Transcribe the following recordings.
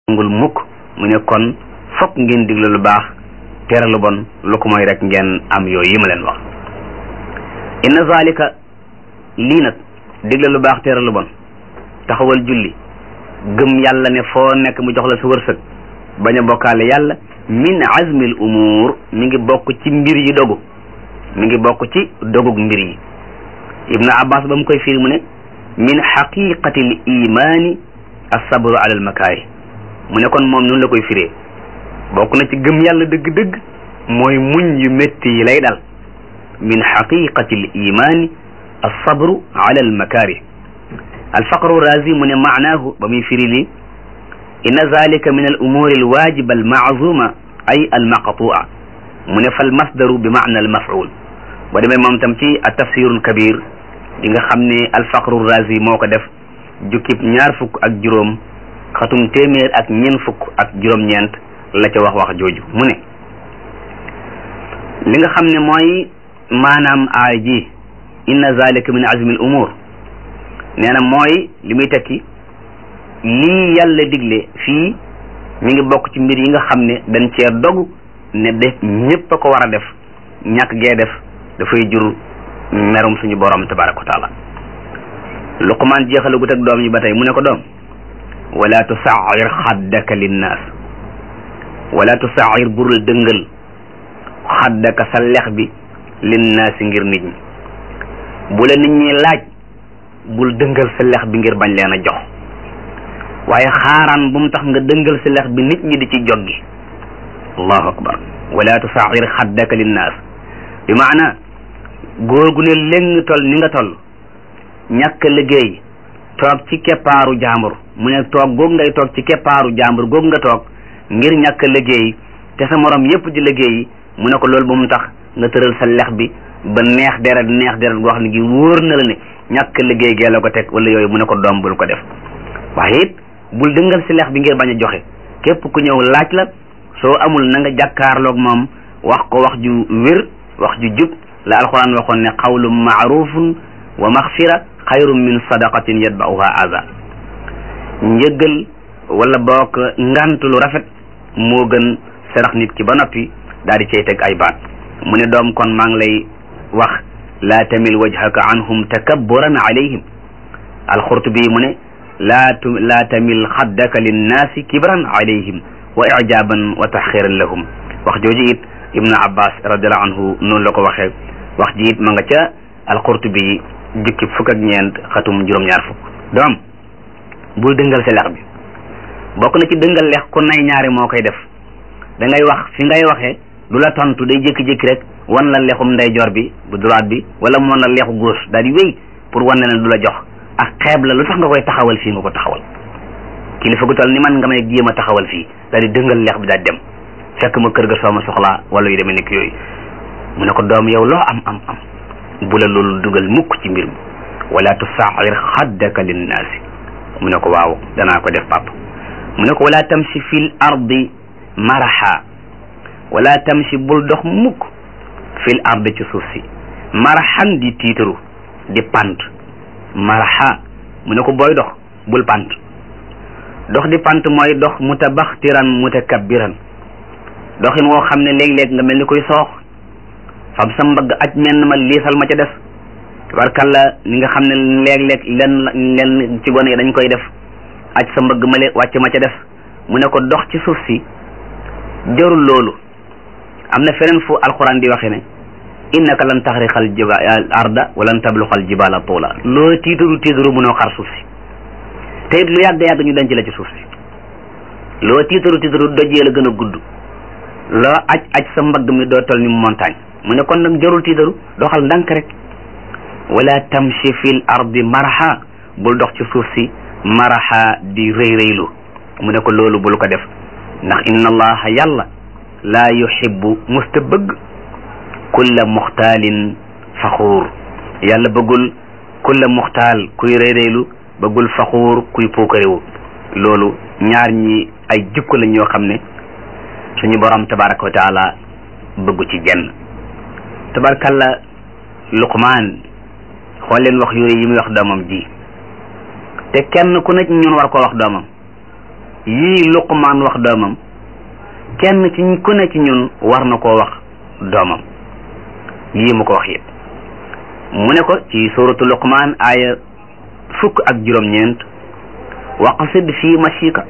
ngul mukk mu ne kon fokk ngeen digle lu baax tere lu bon lu ko mooy rek ngeen am yooyu yi ma leen wax inna zalika lii nag digle lu baax tere lu bon taxawal julli gëm yàlla ne foo nekk mu jox la sa wërsëg bañ a bokkaale yàlla min azmil umur mi ngi bokk ci mbir yi dogu mi ngi bokk ci dogug mbir yi ibnu abbas ba mu koy firi mu ne min xaqiqati l imani assabru ala al makaari mu ne kon moom noonu la koy firee bokk na ci gëm yàlla dëgg-dëgg mooy muñ yu métti yi lay dal min xaqiqati l imani assabru ala al makaari alfaqru razi mu ne maanaahu ba muy firi li inna zalika min al umuri al wajiba al maazuma ay al maqtua mu ne fal masdaru bi maana al maf'ul boo demee moom tam ci a tafsirul kabir di nga xam ne alfaqru razi moo ko def jukkib ñaar fukk ak juróom xatum téeméer ak ñeent fukk ak juróom-ñeent la ca wax wax jooju mu ne li nga xam ne mooy maanaam aay ji inna zalika min azmi al umur nee na mooy li muy tekki lii yàlla digle fii mi ngi bokk ci mbir yi nga xam ne dañ cee dogu ne def ñépp a ko war a def ñàkk gee def dafay jur merum suñu borom tabaraka wa taala luqmaan jeexalagut ak doom yi ba tey mu ne ko doom wala tusair xaddaka linnaas wala tusair burul dëngal xaddaka sa lex bi linnaasi ngir nit ñi bu la nit ñi laaj bul dëngal sa lex bi ngir bañ leen a jox waaye xaaraan bu mu tax nga dëngal sa lex bi nit ñi di ci joggi allahu akbar wala tusair xaddaka linnaas bi maana góor gu ne léng tol ni nga toll ñàkk liggéey toog ci keppaaru jàmbur mu ne toog googu ngay toog ci keppaaru jàmbur googu nga toog ngir ñàkk liggéey te sa morom yépp di liggéey mu ne ko loolu bu mu tax nga tëral sa lex bi ba neex deret neex deret goo xam ne gi wóor na la ne ñàkk liggéey gee la ko teg wala yooyu mu ne ko doom bul ko def waaye it bul dëngal si lex bi ngir bañ a joxe képp ku ñëw laaj la soo amul na nga jàkkaarloog moom wax ko wax ju wér wax ju jub la alquran waxoon ne qawlun maarufun wa maxfira xayrun min sadaqatin yatba'uha aza njëggal wala boog ngant lu rafet moo gën sarax nit ki ba noppi daal di cay teg ay baat mu ne doom kon maa ngi lay wax laa tamil wajhaka anhum takabburan alayhim alxurtubi mu ne laa tu laa tamil xaddaka linnaasi kibran alayhim wa ijaban wa taxiran lahum wax jooju it ibnu abbas radiallahu anhu noonu la ko waxee wax ji it ma nga ca alxurtubi jukki fukk ak ñeent xatum juróom-ñaar fukk doom bul dëngal sa lex bi bokk na ci dëngal lex ku nay ñaari moo koy def da ngay wax fi ngay waxee du la tontu day jékki-jékki rek wan la lexum ndeyjoor bi bu droite bi wala mu wan la lexu gauche daal di wéy pour wan ne du la jox ak xeeb la lu tax nga koy taxawal fii nga ko taxawal kilifa gu toll ni man nga may jéem a taxawal fii daal di dëngal lex bi daal dem fekk ma kër ga soo ma soxlaa wala yu demee nekk yooyu mu ne ko doom yow loo am am am bu la loolu dugal mukk ci mbir mi wala tusair xaddaka linnaasi mu ne ko waaw danaa ko def papa mu ne ko wala tamshi fil ardi maraha wala tamshi bul dox mukk fil ardi ci suuf si marahan di tiitaru di pant maraha mu ne ko booy dox bul pant dox di pant mooy dox mutabaxtiran mutakabbiran doxin woo xam ne léeg-léeg nga mel ni koy soox fab sa mbagg aj menn ma liisal ma ca des tabarkalla ni nga xam ne léeg-léeg len len ci gone yi dañ koy def aj sa mbagg ma le wàcc ma ca des mu ne ko dox ci suuf si jarul loolu am na feneen fu alquran di waxe ne innaka lan taxriqal jiba arda walan tabluxal jibala tuula loo tiitaru tiitaru mënoo xar suuf si te it lu yàgg yàgg ñu denc la ci suuf si loo tiitaru tiitaru dojee la gën a gudd loo aj aj sa mbagg mi doo tol ni montagne mu ne kon nag jarul tiitaru doxal ndànk rek wala tamshi fil ardi maraha bul dox ci suuf si maraha di rëy rëylu mu ne ko loolu bul ko def ndax inna allaha yàlla laa yuhibbu musta bëgg kulla muxtaalin faxuur yàlla bëggul kulla muxtaal kuy rëy rëylu bëggul faxuur kuy puukarewu loolu ñaar ñi ay jikko la ñoo xam ne suñu borom tabaraka wa taala bëggu ci jenn tabarakalla luqmaan xool leen wax yooyu yi muy wax doomam ji te kenn ku nekk ñun war koo wax doomam yii luqmaan wax doomam kenn ci ku ne ci ñun war na koo wax doomam yii mu ko wax yëpp mu ne ko ci suratu luqmaan aaya fukk ak juróom-ñeent waqsid fii mashika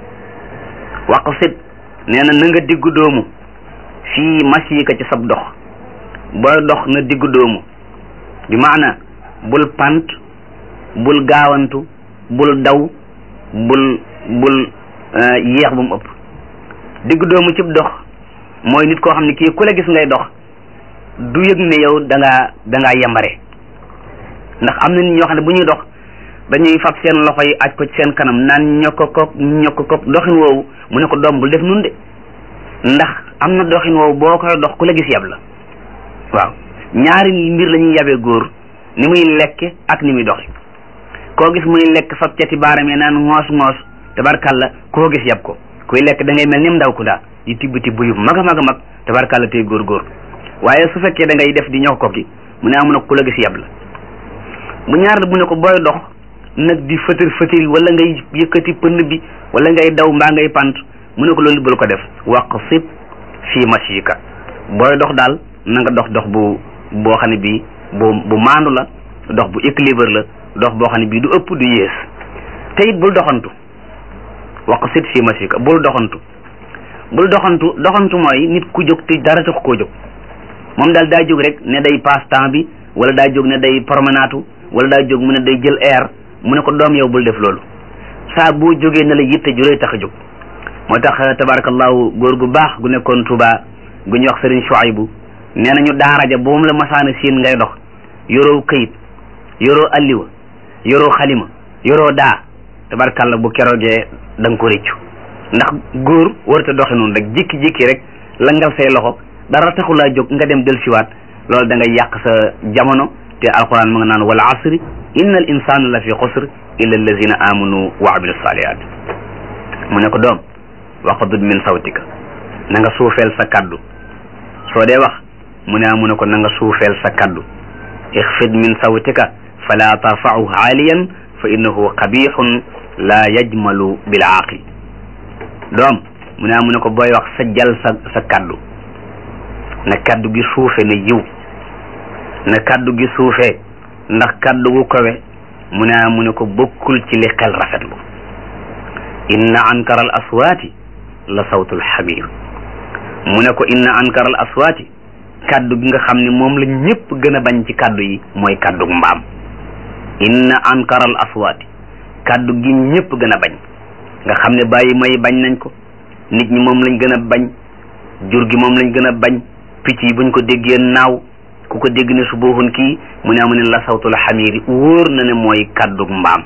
waqsid nee na na nga diggu doomu fii mashika ci sab dox booy dox na diggu doomu bi maana bul pant bul gaawantu bul daw bul bul yéex bu mu ëpp diggu doomu cib dox mooy nit koo xam ne kii ku la gis ngay dox du yëg ne yow da ngaa da ngaa yembare ndax am na nit ñoo xam ne bu ñuy dox dañuy fab seen loxo yi aj ko ci seen kanam naan ñokko ko ñokko ko doxin woowu mu ne ko doom bul def nun de ndax am na doxin woowu boo koy dox ku la gis yab la waaw ñaari mbir la ñuy yabee góor ni muy lekke ak ni muy doxi koo gis muy lekk fab cati baaram yi naan ngoos ngoos tabarkalla koo gis yab ko kuy lekk da ngay mel ni ndaw ku daa di tibb tibb yu mag a mag a mag tabarkalla tey góor góor waaye su fekkee da ngay def di ñox ko ki mu ne amu na ku la gis yab la bu ñaar bu ne ko booy dox nag di fëtër fëtër wala ngay yëkkati pënd bi wala ngay daw mbaa ngay pant mu ne ko loolu bul ko def waqsid fii mashika booy dox daal na nga dox dox bu boo xam ne bii bu bu maandu la dox bu équilibre la dox boo xam ne bii du ëpp du yées te it bul doxantu waqsid fii mashika bul doxantu bul doxantu doxantu mooy nit ku jóg te dara tax koo jóg moom daal daa jóg rek ne day passe temps bi wala daa jóg ne day promenade wala daa jóg mu ne day jël air mu ne ko doom yow bul def loolu saa boo jógee ne la yitte juróoy tax a jóg moo tax tabarakallahu góor gu baax gu nekkoon Tuuba gu ñuy wax Sëriñ Shuaybu nee nañu daara ja boobu la masaana siin ngay dox yoroo këyit yoroo alliwa yoroo xalima yoroo daa tabarakallah bu keroogee da nga ko réccu ndax góor warut a doxe noonu rek jékki-jékki rek langal say loxo dara taxulaa jóg nga dem del siwaat loolu da ngay yàq sa jamono te alquran ma nga naan wal asri inna al insana la fi xusr illa allazina amanu wa amilu salihat mu ne ko doom waqdud min sawtika na nga suufeel sa kaddu soo dee wax mu ne mu ne ko na nga suufeel sa kaddu ixfid min sawtika fala tarfa'u aaliyan fa innahu qabixun la yajmalu bil aaqil doom mu ne mu ne ko booy wax sa jal sa sa kaddu na kaddu gi suufe na yiw na kaddu gi suufee ndax kaddu gu kowe mu ne mu ne ko bokkul ci li xel rafetlu inna ankara al aswaati la sawtul xamir mu ne ko inna ankara al aswaati kaddu gi nga xam ne moom la ñëpp gën a bañ ci kaddu yi mooy kaddu mbaam inna ankara al aswaati kaddu gi ñëpp gën a bañ nga xam ne bàyyi may bañ nañ ko nit ñi moom lañ gën a bañ jur gi moom lañ gën a bañ picc yi buñ ko déggee naaw ku ko dégg ne su booxun kii mu ne amu ne la sawtul xamiri wóor na ne mooy kaddu mbaam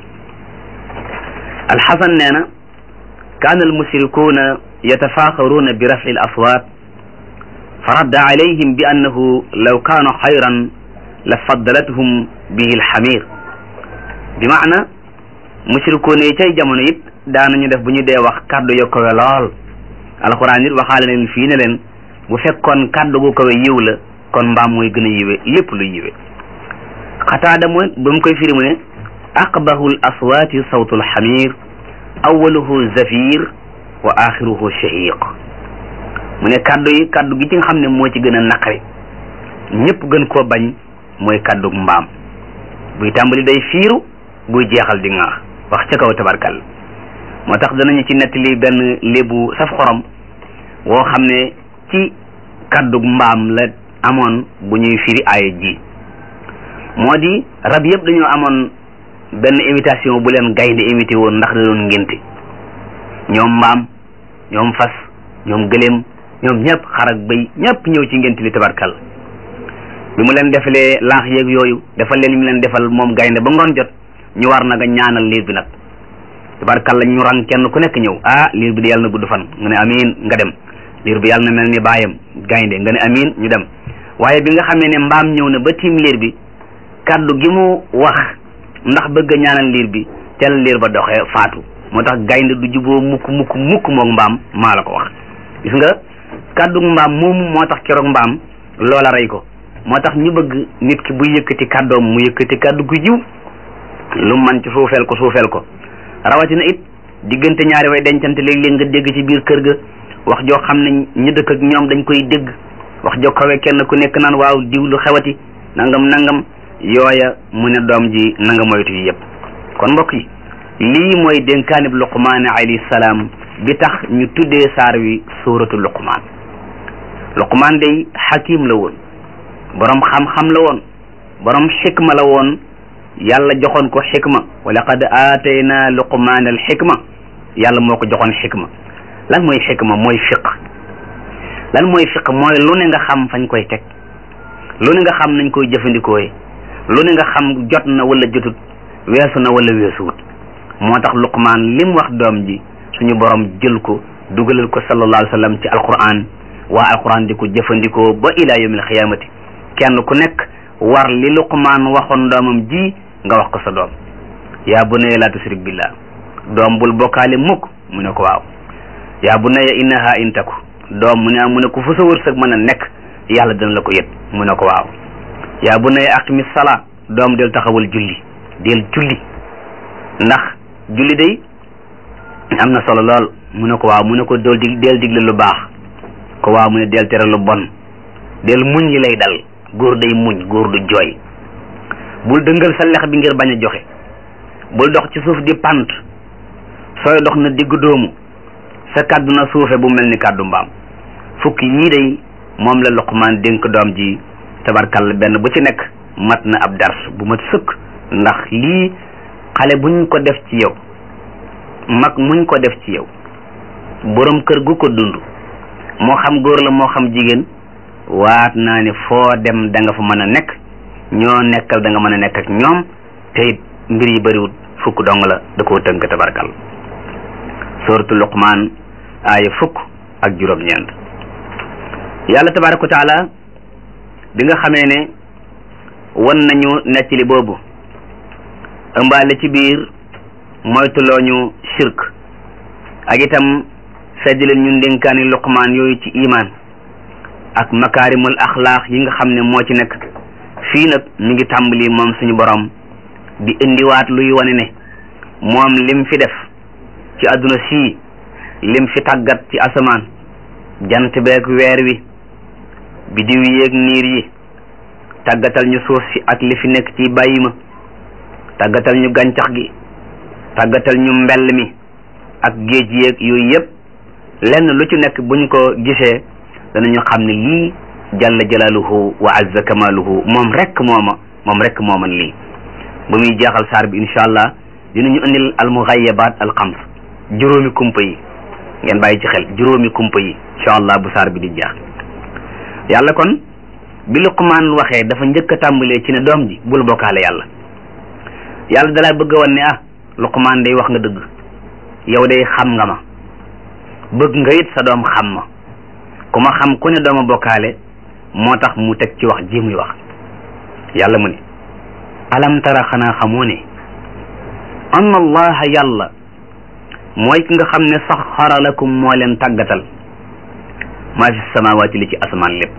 alxasan nee na kaana almushrikuuna yatafaaxaruuna bi rafci al aswaat fa radda alayhim bi annahu law kaanu xayran la faddalathum bihi alxamir bi maana mushrikuuna yi cay jamono it daanañu def bu ñu dee wax kaddu yo kowe lool alquran it waxaale leen fii ne leen bu fekkoon kaddu gu kowe yiw la kon mbaam mooy gën a yiwe lépp lu yiwe xataada mooy ba mu koy firi mu ne aqbahu l aswaati sawtu lxamir awaluhu zafir wa axiruhu shahiq mu ne kaddu yi kaddu gi ci nga xam ne moo ci gën a naqari ñëpp gën koo bañ mooy kaddu mbaam buy tàmbali day fiiru buy jeexal di ŋaax wax ca kaw tabarkal moo tax danañu ci nettali benn lébu saf xorom woo xam ne ci kaddu mbaam la amoon bu ñuy firi aaya ji moo di rab yëpp dañoo amoon benn invitation bu leen gaynde invité woon ndax da doon ngénte ñoom mbaam ñoom fas ñoom gëléem ñoom ñëpp xar ak bëy ñëpp ñëw ci ngénte li tabarkal bi mu leen defalee laax yeeg yooyu defal leen mu leen defal moom gaynde ba ngoon jot ñu war nag a ñaanal liir bi nag tabarkal la ñu rang kenn ku nekk ñëw ah liir bi di yàlla na gudd fan nga ne amiin nga dem liir bi yàlla na mel ni baayam gaynde nga ne amiin ñu dem waaye bi nga xamee ne mbaam ñëw na ba tiim liir bi kaddu gi mu wax ndax bëgg a ñaanal liir bi ca la liir ba doxee faatu moo tax gaynde du juboo mukk mukk mukk moog mbaam maa la ko wax gis nga kaddu mbaam moomu moo tax keroog mbaam loola rey ko moo tax ñu bëgg nit ki buy yëkkati kàddoom mu yëkkati kàddu gu jiw lu man ci suufeel ko suufeel ko rawatina it diggante ñaari way dencante léeg-léeg nga dégg ci biir kër ga wax joo xam ne ñu dëkk ak ñoom dañ koy dégg wax joo kawe kenn ku nekk naan waaw diw lu xewati nangam nangam yooya mu ne doom ji nanga moytu yi yëpp kon mbokk yi lii mooy dénkaanib luqmaan alayhi salaam bi tax ñu tuddee saar wi suuratu luqmaan luqmaan day xakim la woon borom xam-xam la woon borom xikma la woon yàlla joxoon ko xikma wa laqad aatayna luqmaan al xikma yàlla moo ko joxoon xikma lan mooy xikma mooy fiq lan mooy fiq mooy lu ne nga xam fañ koy teg lu ne nga xam nañ koy jëfandikooye lu ne nga xam jot na wala jotut weesu na wala weesuwut moo tax luqmaan lim wax doom ji suñu borom jël ko dugalal ko sallallahu alayhi wa sallam ci alquran waa alquran di ko jëfandikoo ba ila yawmil xiyaamati kenn ku nekk war li luqmaan waxoon doomam ji nga wax ko sa doom yaa bunayya laa tushrik billah doom bul bokkaale mukk mu ne ko waaw yaa bunayya innaha in taku doom mu ne mu ne ko fu sa wërsëg mën a nekk yàlla dina la ko yët mu ne ko waaw yaa bunayya aqimi salaa doom del taxawal julli del julli ndax julli day am na solo lool mu ne ko waaw mu ne ko dool dig del digle lu baax ko waaw mu ne del tere lu bon del muñ yi lay dal góor day muñ góor du jooy bul dëngal sa lex bi ngir bañ a joxe bul dox ci suuf di pant sooy dox na diggu doomu sa kàddu na suufe bu mel ni kàddu mbaam fukki yii day moom la Luqmaan dénk doom ji tabarkalla benn bu ci nekk mat na ab dars bu mat sëkk ndax lii xale buñ ko def ci yow mag muñ ko def ci yow borom kër gu ko dund moo xam góor la moo xam jigéen waat naa ne foo dem da nga fa mën a nekk ñoo nekkal da nga mën a nekk ak ñoom te it mbir yi bëriwut fukk dong la da koo tënk tabarkal suratu luqmaan aaya fukk ak juróom-ñeent yàlla tabaraka wa taala bi nga xamee ne wan nañu nettali boobu ëmbaale ci biir moytuloo ñu shirk ak itam seddaleen ñu ndénkaani luqmaan yooyu ci imaan ak makaarimul axlaaq yi nga xam ne moo ci nekk fii nag mi ngi tàmbali moom suñu borom di indiwaat luy wane ne moom lim fi def ci àdduna sii lim fi tàggat ci asamaan jant beeg weer wi bidiw yéeg niir yi tàggatal ñu suuf si ak li fi nekk ci bàyyi ma tàggatal ñu gàncax gi tàggatal ñu mbell mi ak géej yéeg yooyu yëpp lenn lu ci nekk buñ ko gisee danañu xam ne lii jalla jalaaluhu wa azza kamaaluhu moom rek mooma moom rek mooman lii ba muy jeexal saar bi incha allah dinañu indil almugayabat alxams juróomi kumpa yi ngeen bàyyi ci xel juróomi kumpa yi incha allah bu saar bi di jeex yàlla kon bi Luqmaan waxee dafa njëkk a tàmbalee ci ne doom ji bul bokkaale yàlla yàlla dalaa bëgg a wan ne ah Luqmaan day wax nga dëgg yow day xam nga ma bëgg nga it sa doom xam ma ku ma xam ku ne dooma bokkaale moo tax mu teg ci wax ji muy wax yàlla mu ne alam tara xanaa xamoo ne anna allaha yàlla mooy ki nga xam ne saxara lakum moo leen tàggatal maa fi samawaati li ci asamaan lépp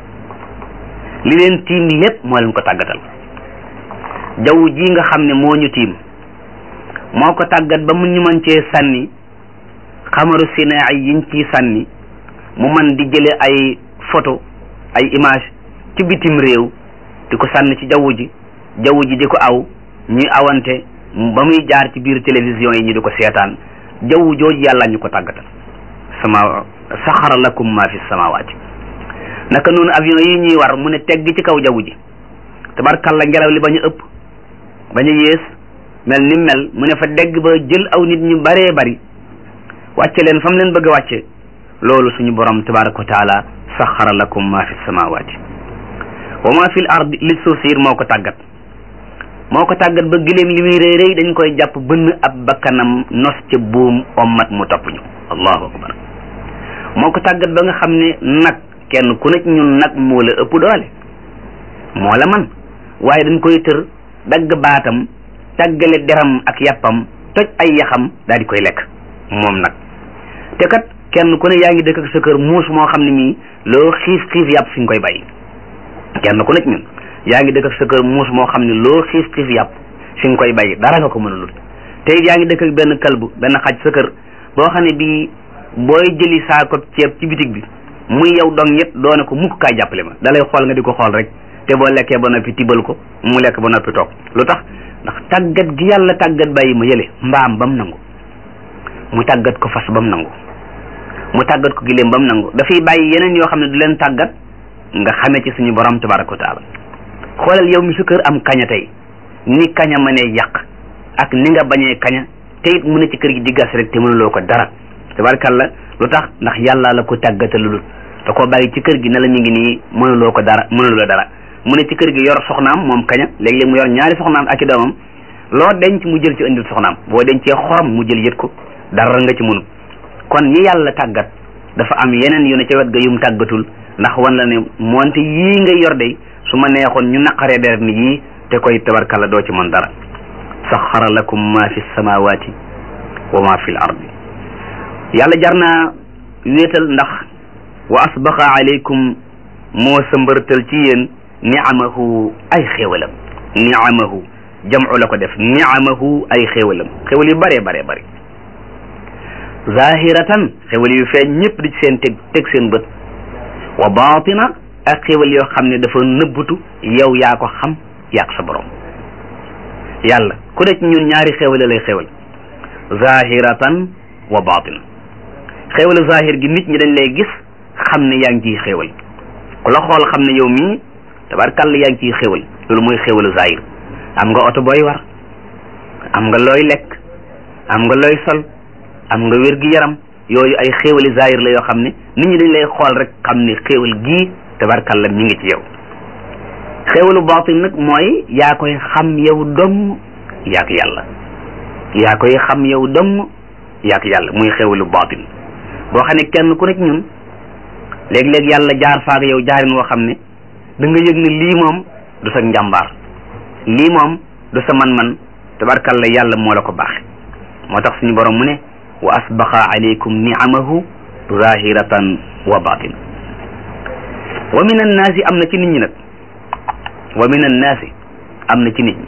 li leen tiim lépp moo leen ko tàggatal jaww ji nga xam ne moo ñu tiim moo ko tàggat ba mu ñu mën cee sànni xamaru sinaa yiñ ciy sànni mu man di jële ay photo ay image ci bitim réew di ko sànni ci jaww ji jaww ji di ko aw ñuy awante ba muy jaar ci biir télévision yi ñu di ko seetaan jaww jooju yàlla ñu ko tàggatal sama saxara lakum ma fi samawaati naka noonu avion yi ñuy war mu ne tegg ci kaw jaww ji tabarkalla ngelaw li ba ñu ëpp ba ñu yées mel ni mel mu ne fa dégg ba jël aw nit ñu baree bari wàcce leen fa mu leen bëgg a wàcce loolu suñu borom tabaraka wa taala saxara lakum ma fi samawaati wa ma fi l ard li suuf siir moo ko tàggat moo ko tàggat ba giléem li muy rëy rëy dañ koy jàpp bënn ab bakkanam nos ca buum ommat mu topp ñu allahu akbar moo ko tàggat ba nga xam ne nag kenn ku nekk ñun nag moo la ëpp doole moo la man waaye dañ koy tër dagg baatam tàggale deram ak yàppam toj ay yaxam daal di koy lekk moom nag te kat kenn ku ne yaa ngi dëkk ak sa kër muus moo xam ne mii loo xiif xiif yàpp fi nga koy bàyyi kenn ku nekk ñun yaa ngi dëkk ak sa kër muus moo xam ne loo xiif xiif yàpp fi nga koy bàyyi dara nga ko mënalul te yaa ngi dëkk ak benn kalbu benn xaj sa kër boo xam ne bii booy jëli saako ceeb ci bitig bi muy yow dong ñett doone ko mukk kaay jàppale ma dalay xool nga di ko xool rek te boo lekkee ba noppi tibal ko mu lekk ba noppi toog lu tax ndax tàggat gi yàlla tàggat bàyyi ma yële mbaam ba mu nangu mu tàggat ko fas ba mu nangu mu tàggat ko giléem ba mu nangu dafay bàyyi yeneen yoo xam ne du leen tàggat nga xamee ci suñu borom tabaraka wa taala xoolal yow mi sa kër am kaña tey ni kaña mënee yàq ak ni nga bañee kaña te it mu ne ci kër gi di gas rek te mënuloo ko dara tabarakalla lu tax ndax yàlla la ko tàggatalul da koo bàyyi ci kër gi ne la mi ngi nii mënuloo ko dara mënuloo dara mu ne ci kër gi yor soxnaam moom kaña léeg-léeg mu yor ñaari soxnaam ak i doomam loo denc mu jël ci indil soxnaam boo dencee xorom mu jël yët ko dara nga ci mënul kon ñi yàlla tàggat dafa am yeneen yu ne ca wet ga yum tàggatul ndax wan la ne moonte yii ngay yor de su ma neexoon ñu naqaree deret ni yii te koy tabarkalla doo ci mën dara saxara lakum ma fi samawati wa ma fi l ardi yàlla jar naa wéetal ndax wa asbaqa alaykum moo sëmbërtal ci yéen niamahu ay xéewalam niamahu jamcu la ko def niamahu ay xéewalam xéewal yu bëree bare bëri zahiratan xéewal yu feeñ ñëpp di ci seen teg teg seen bët wa batina ak xéewal yoo xam ne dafa nëbbutu yow yaa ko xam yaak sa borom yàlla ku ne ci ñun ñaari xéewale lay xéewal zahiratan wa batina xéewalu zahir gi nit ñi dañ lay gis xam ne yaa ngi ciy xéewal ku la xool xam ne yow mii tabarkàlla yaa ngi ciy xéewal loolu mooy xéewalu zahir am nga oto booy war am nga looy lekk am nga looy sol am nga wér gi yaram yooyu ay xéewali zahir la yoo xam ne nit ñi dañ lay xool rek xam ne xéewal gii tabarkàlla mi ngi ci yow xéewalu baatin nag mooy yaa koy xam yow dong yaak yàlla yaa koy xam yow dong yaak yàlla muy xéewalu baatin boo xam ne kenn ku nekk ñun léeg-léeg yàlla jaar faak yow jaarin woo xam ne da nga yëg ne lii moom du sa njàmbaar lii moom du sa man-man tabarkalla yàlla moo la ko baaxe moo tax suñu borom mu ne wa asbaqa alaykum niamahu zahiratan wa batin wa min annaasi am na ci nit ñi nag wa min annaasi am na ci nit ñi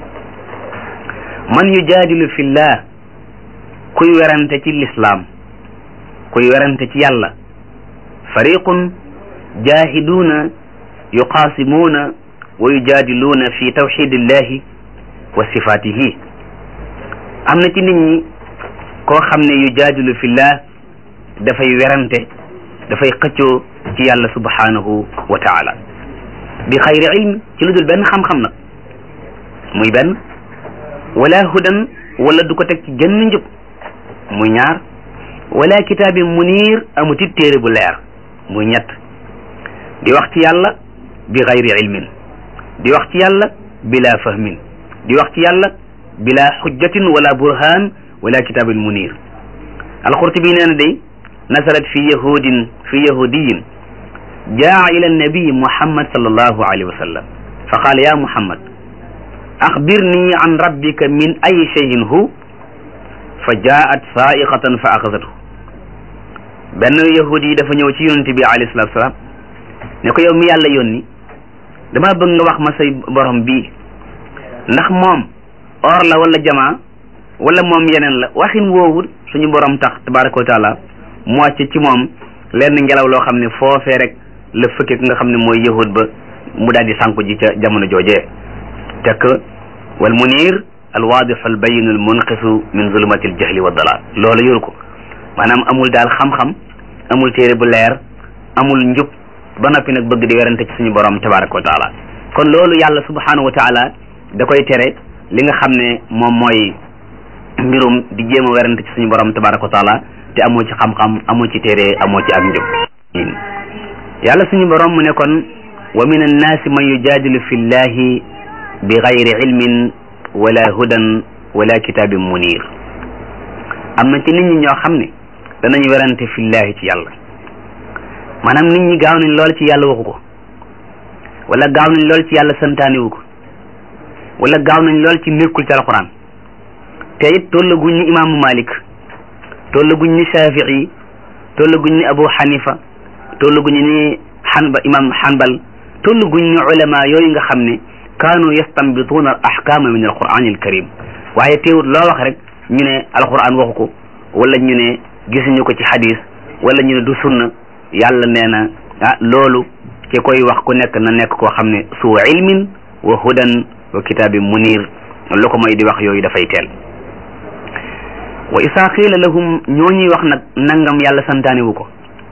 man yujaadilu fillah kuy werante ci lislaam kuy werante ci yàlla fariqun jaahiduuna yuqaasimuuna wa yujaadiluuna fi tawxidillahi wa sifaatihi am na ci nit ñi koo xam ne yujaadilu fillah dafay werante dafay xëccoo ci yàlla subhanahu wa taala bi xayri ilm ci lu dul benn xam-xam nag muy benn wala hudan wala du ko teg ci genn njub muy ñaar wala kitaabin munir amuti téere bu leer muy ñett di wax ci yàlla bi xayri ilmin di wax ci yàlla bila fahmin di wax ci yàlla bila xujjatin wala burhan wala kitaabin munir alqurtubi nee na day nasalat fi yahudin fi yahudiyin jaa ila annabi muhammad sallallahu alayhi wa sallam fa qaala ya muhammad axbirni an rabbika min ay cheyin hu fa jaat saaiqatan fa axasathu benn yahudi yi dafa ñëw ci yonente bi alayhi salatu salaam ne ko yow mi yàlla yónni dama bëgg nga wax ma say borom bii ndax moom or la wala jamaa wala moom yeneen la waxin woowu suñu borom tax tabaraka wa taala mu wàcce ci moom lenn ngelaw loo xam ne foofee rek la fëkke ki nga xam ne mooy yahud ba mu daal di sànku ji ca jamono joojee tekk wal munir al waadixu al bayin al munqisu min zulumati al jahli wa dalal loolu yoru ko maanaam amul daal xam-xam amul téere bu leer amul njub ba noppi nag bëgg di werante ci suñu borom tabaraka wa taala kon loolu yàlla subhanahu wa taala da koy tere li nga xam ne moom mooy mbirum di jéem a werante ci suñu borom tabaraka wa taala te amoo ci xam-xam amoo ci téere amoo ci ak njub yàlla suñu borom mu ne kon wa min annaasi man yujaadilu fi llahi bi gayri ilmin wala hudan wala kitaabin munir am na ci nit ñi ñoo xam ne danañ werante fi llahi ci yàlla maanaam nit ñi gaaw nañ lool ci yàlla waxu ko wala gaaw nañ lool ci yàlla santaaniwu ko wala gaaw nañ lool ci nekkul ci alquran te it tollaguñ ni imaamu malik tollaguñ ni shafii tollaguñ ni abu xanifa tollaguñ ni xanba imam xanbal tollaguñ ni ulama yooyu nga xam ne kaanu yastanbituuna al ahkama min alquran al karim waaye teewut loo wax rek ñu ne alquran waxu ko wala ñu ne gisuñu ko ci xadis wala ñu ne du sunna yàlla nee na ah loolu ki koy wax ku nekk na nekk koo xam ne suu ilmin wa hudan wa kitaabin munir lu ko mooy di wax yooyu dafay teel wa isaa qiila lahum ñoo ñuy wax nag nangam yàlla santaane wu ko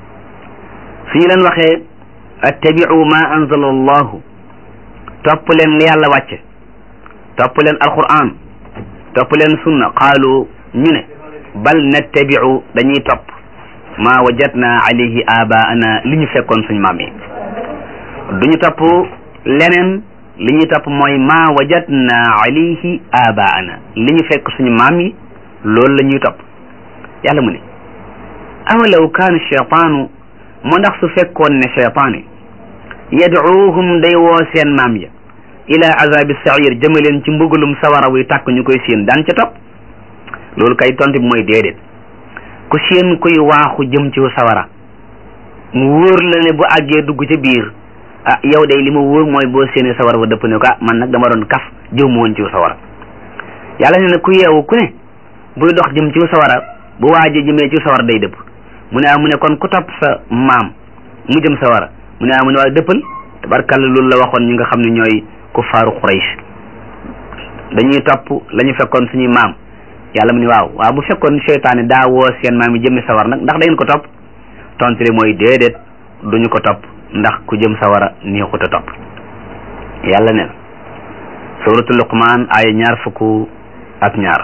suñu leen waxee attabiu ma anzala allahu topp leen li yàlla wàcce topp leen alquran topp leen sunna qaalu ñu ne bal nattabiu dañuy topp ma wajadna alayhi abaana li ñu fekkoon suñu maam yi duñu topp leneen li ñuy topp mooy ma wajadna alayhi abaana li ñu fekk suñu maam yi loolu la ñuy topp yàlla mu ne awalaw kaana cheytaanu mu ndax su fekkoon ne cheytaan yi yadcuuhum day woo seen maam ya ila azabi sair jëmaleen ci mbugalum sawara wuy tàkk ñu koy séen daan ca topp loolu kay tontu bi mooy déedéet ku séen kuy waaxu jëm ci sawara mu wóor la ne bu àggee dugg ca biir ah yow day li ma wóor mooy boo séenee sawara wa dëpp ne ko ah man nag dama doon kaf jëm woon ci sawara yàlla ne na ku yeewu ku ne buy dox jëm ci sawara bu waaje jëmee ci sawara day dëpp mu ne ah mu ne kon ku topp sa maam mu jëm sawara mu ne ah mu ne waaye dëppal tabarkàlla loolu la waxoon ñi nga xam ne ñooy kuffaaru Quraysh dañuy topp la ñu fekkoon suñuy maam yàlla mu ne waaw waaw bu fekkoon seytaane daa woo seen maam yi jëmmi sawar nag ndax da ngeen ko topp tontile mooy déedéet duñu ko topp ndax ku jëm sawara neexut a topp yàlla ne suratu luqmaan ay ñaar fukk ak ñaar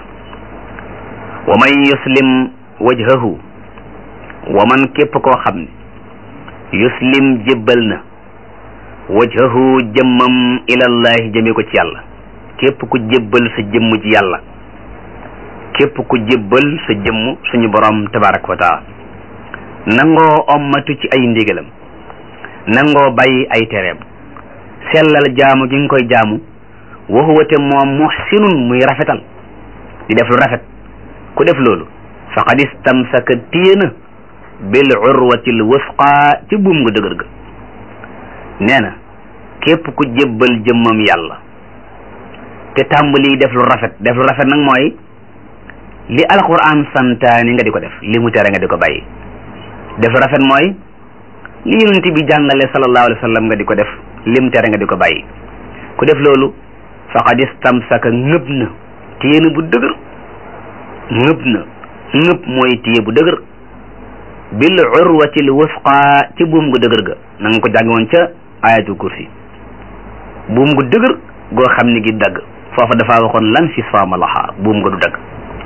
wa man yuslim wajhahu wa man képp koo xam ne yuslim jébbal na wajhahu jëmmam ilallahi jëme ko ci yàlla képp ku jébbal sa jëmm ci yàlla képp ku jébbal sa jëmm suñu borom tabaraka wa taala nangoo ommatu ci ay ndigalam nangoo bàyyi ay tereem sellal jaamu gi nga koy jaamu wa huwa te moom muhsinun muy rafetal di def lu rafet ku def loolu faqad istamsaka téena bil urwatil wusqa ci buum nga dëgër ga nee na képp ku jébbal jëmmam yàlla te tàmbali def lu rafet def lu rafet nag mooy li alquran santaani nga di ko def li mu tere nga di ko bàyyi def lu rafet mooy li yonent bi jàngale sallallahu alayhi wa sallam nga di ko def li mu tere nga di ko bàyyi ku def loolu faqad istamsaka ngëb na téye na bu dëgër ngëb na ngëb mooy téye bu dëgër bil urwatil wusqa ci buum gu dëgër ga na nga ko jàngi woon ca ayatul kursi buum gu dëgër goo xam ni gi dagg foofa dafa waxoon lan fi saama laha buum nga du dagg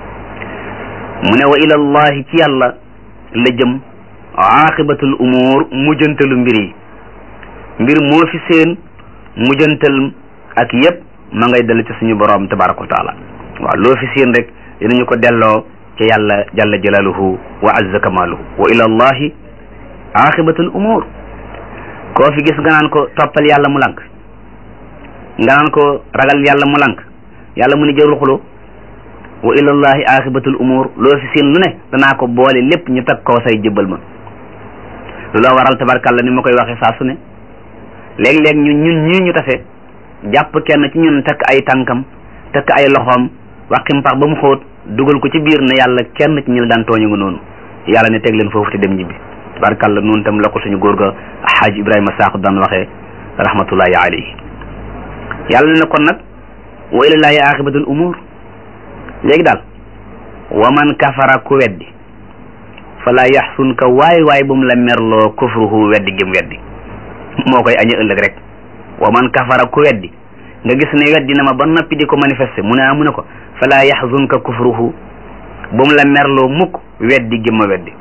mu ne wa ilallahi ci yàlla la jëm aqibatul umur mujjantalu mbir yi mbir moo fi seen mujjantal ak yépp ma ngay dellu ci suñu borom tabaraka wa taala waaw loo fi seen rek dinañu ko delloo ca yàlla jalla jalaluhu wa azza kamaluhu wa ilallahi aqibatul umur koo fi gis nga naan ko toppal yàlla mu lank nga naan ko ragal yàlla mu lank yàlla mu ni jërul xulo wa ilallahi aqibatul umur loo fi seen lu ne danaa ko boole lépp ñu tag koo say jëbbal ma lu la waral tabarkàlla ni ma koy waxee saa su ne léeg-léeg ñu ñun ñii ñu tase jàpp kenn ci ñun takk ay tànkam takk ay loxoom waqi mpax ba mu xóot dugal ko ci biir ne yàlla kenn ci ñu la daan tooñu nga noonu yàlla ne teg leen foofu te dem ñibbi tabarkàlla noonu tam la ko suñu góor ga xaaj ibrahima saaxu daan waxee rahmatullahi alayhi yàlla ne kon nag wa ilallahi aqibatul umur léegi daal wa man kafara ku weddi fala yaxsun ka waay waay bu mu la merloo kufruhu weddi gëm weddi moo koy aña ëllëg rek wa man kafara ku weddi nga gis ne weddi na ma ba noppi di ko manifester mu ne ah mu ne ko fala yaxzunka kufruhu bu mu la merloo mukk weddi gëm ma weddi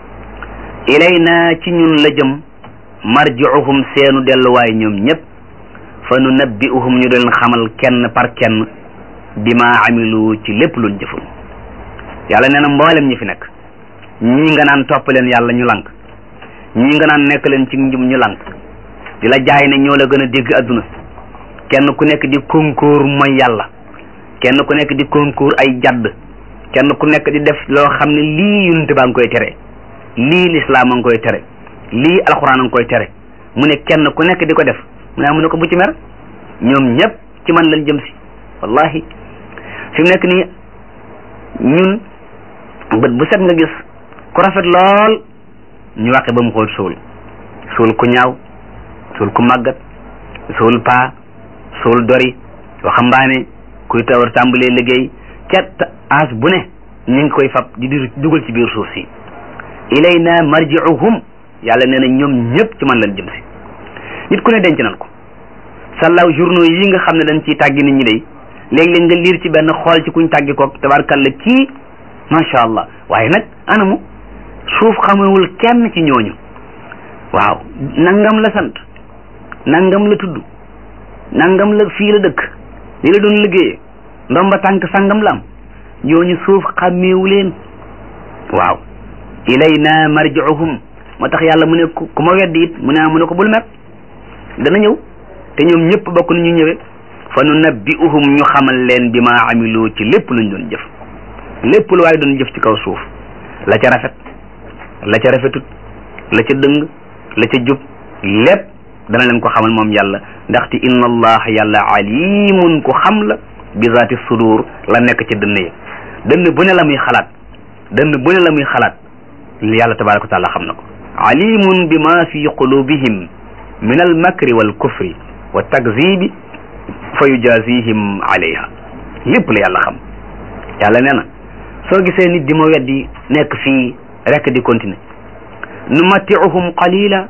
ilayna ci ñun la jëm marji'uhum seenu delluwaay ñoom ñëpp fa nu nabbi'uhum ñu doon xamal kenn par kenn bima amilu ci lépp luñ jëful yàlla nee na mboolem ñi fi nekk ñii nga naan topp leen yàlla ñu lank ñii nga naan nekk leen ci njum ñu lank di la jaay ne ñoo la gën a dégg adduna kenn ku nekk di concours mooy yàlla kenn ku nekk di concours ay jadd kenn ku nekk di def loo xam ne lii yunte baa ngi koy tere lii lislaam a ngi koy tere lii alxuraan a ngi koy tere mu ne kenn ku nekk di ko def mu ne mu ne ko bu ci mer ñoom ñëpp ci man lañ jëm si wallahi fi mu nekk nii ñun bët bu set nga gis ku rafet lool ñu waqe ba mu xool suul suul ku ñaaw suul ku màggat suul paa suul dori waxambaane kuy tawar tàmbalee liggéey ca as bu ne ñu ngi koy fab di di dugal ci biir suuf si ilayna marji'uhum yàlla nee na ñoom ñëpp ci man lañ jëm si nit ku ne denc nan ko sàllaaw journaux yi nga xam ne dañ ciy tàggi nit ñi day léeg-léeg nga liir ci benn xool ci kuñ tàggi koog tabarkalla kii macha allah waaye nag anamu suuf xamewul kenn ci ñooñu waaw nangam la sant nangam la tudd nangam la fii la dëkk li la doon liggéeyee ndomba tànk sangam la am ñooñu suuf xàmmeewu leen waaw ilayna marji'uhum moo tax yàlla mu ne ku ma weddi it mu ne mu ne ko bul mer dana ñëw te ñoom ñëpp bokk na ñu ñëwee fa nu nabbi'uhum ñu xamal leen bi ma amilu ci lépp luñ doon jëf lépp lu waaye doon jëf ci kaw suuf la ca rafet la ca rafetut la ca dëng la ca jub lépp dana leen ko xamal moom yàlla ndaxte inna allah yàlla alimun ku xam la bi zaati sudur la nekk ca dënn yi dënn bu ne la muy xalaat dënn bu ne la muy xalaat yàlla tabaraka wa taala xam na ko alimun bi ma fi qulubihim min al makri wal kufri wa takzibi fa yujazihim alayha lépp la yàlla xam yàlla nee na soo gisee nit di ma weddi nekk fii rek di continuer nu matti'uhum qalila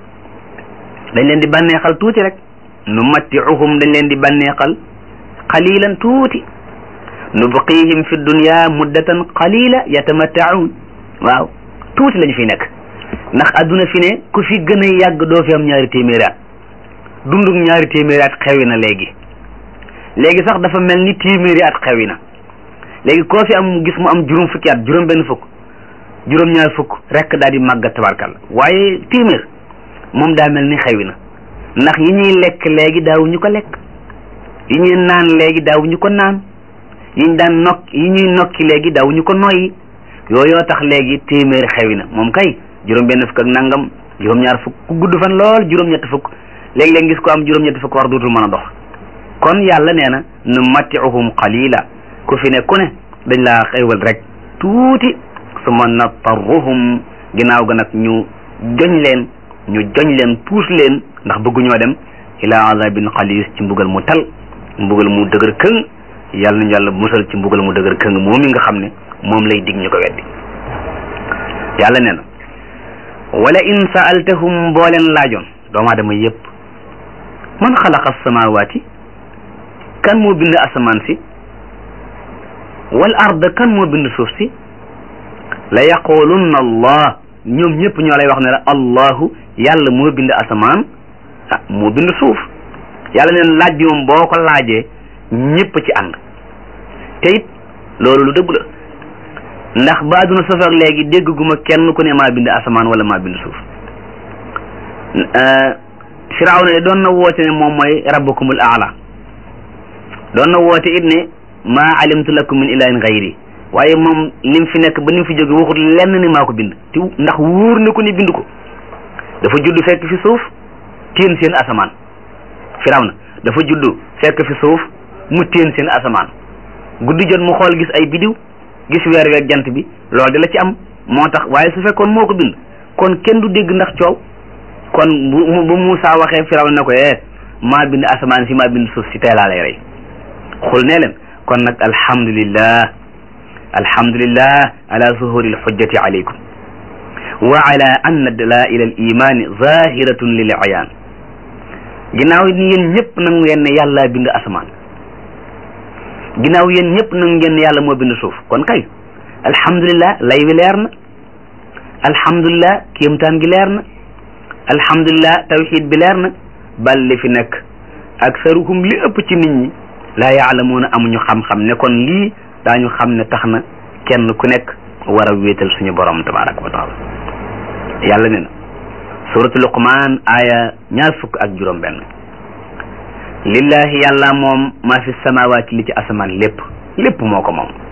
dañ leen di bànneexal tuuti rek nu matti'uhum dañ leen di bànneexal qalilan tuuti nubqihim fi dunya muddatan qalila yatamatta'un waaw tuuti lañu fi nekk ndax adduna fi ne ku fi gën a yàgg doo fi am ñaari téeméeri at dunduk ñaari téeméeri at xewi na léegi léegi sax dafa mel ni téeméeri at xewi na léegi koo fi am gis mu am juróom fukki at juróom benn fukk juróom ñaar fukk rek daal di màggat tabarkalla waaye téeméer moom daa mel ni xewi na ndax yi ñuy lekk léegi daawuñu ko lekk yi ñuy naan léegi daawuñu ko naan yi ñu daan nokk yi ñuy nokki léegi daawuñu ko noyyi yooyoo tax léegi téeméer xewi na moom kay juróom benn fukk ak nangam juróom ñaar fukk ku gudd fan lool juróom ñett fukk léeg-léeg gis ko am juróom ñett fukk war dootul mën a dox kon yàlla nee na nu matti'uhum qalila ku fi ne ku ne dañ laa xéewal rek tuuti suma natarruhum ginnaaw ga nag ñu joñ leen ñu joñ leen puus leen ndax bëgguñoo dem ila azabin xalis ci mbugal mu tal mbugal mu dëgër këng yàlla nañu yàlla musal ci mbugal mu dëgër këng moom mi nga xam ne moom lay dig ñu ko weddi yàlla nee na wala in saaltahum boo leen laajoon doomu aadama yépp man xalaqa samawaati kan moo bind asamaan si wal ard kan moo bind suuf si la yaqulunna allah ñoom ñëpp ñoo lay wax ne la allahu yàlla moo bind asamaan ah moo bind suuf yàlla neen laaj bi moom boo ko laajee ñëpp ci ànd te it loolu lu dëgg la ndax ba àdduna sos ak léegi dégg gu ma kenn ku ne maa bind asamaan wala maa bind suuf firawna de doon na woote ne moom mooy rabbukumul aala doon na woote it ne maa alimtu lakum min ilahin gayri waaye moom lim fi nekk ba nim fi jóge waxut lenn ni maa ko bind te ndax wóor na ko ni bind ko dafa judd fekk fi suuf téen seen asamaan firawna dafa judd fekk fi suuf mu téen seen asamaan guddi jot mu xool gis ay bidiw gis weer weeg jant bi loolu di la ci am moo tax waaye su fekkoon moo ko bind kon kenn du dégg ndax coow kon bu bu Muusaa waxee firawna ne ko eh maa bind asamaan si maa bind suuf si tey laa lay rey xul nee leen kon nag alhamdulillah alhamdulillah ala zuhuri alxujjati alaykum wa ala anna dalaila al imani zahiratun lil ayaan ginnaaw ni yéen ñëpp nangu ngeen ne yàlla bind asamaan ginnaaw yéen ñëpp nangu ngeen ne yàlla moo bind suuf kon kay alhamdulillah lay wi leer na alhamdulillah kéemtaan gi leer na alhamdulillah tawxid bi leer na bal li fi nekk aksaruhum li ëpp ci nit ñi laa yaalamuuna amuñu xam-xam ne kon lii daañu xam ne tax na kenn ku nekk war a wéetal suñu borom tabaraka wa taala yàlla ne na suratu luqmaan aaya ñaar fukk ak juróom benn lillahi yàlla moom maa fi samawaati li ci asamaan lépp lépp moo ko moom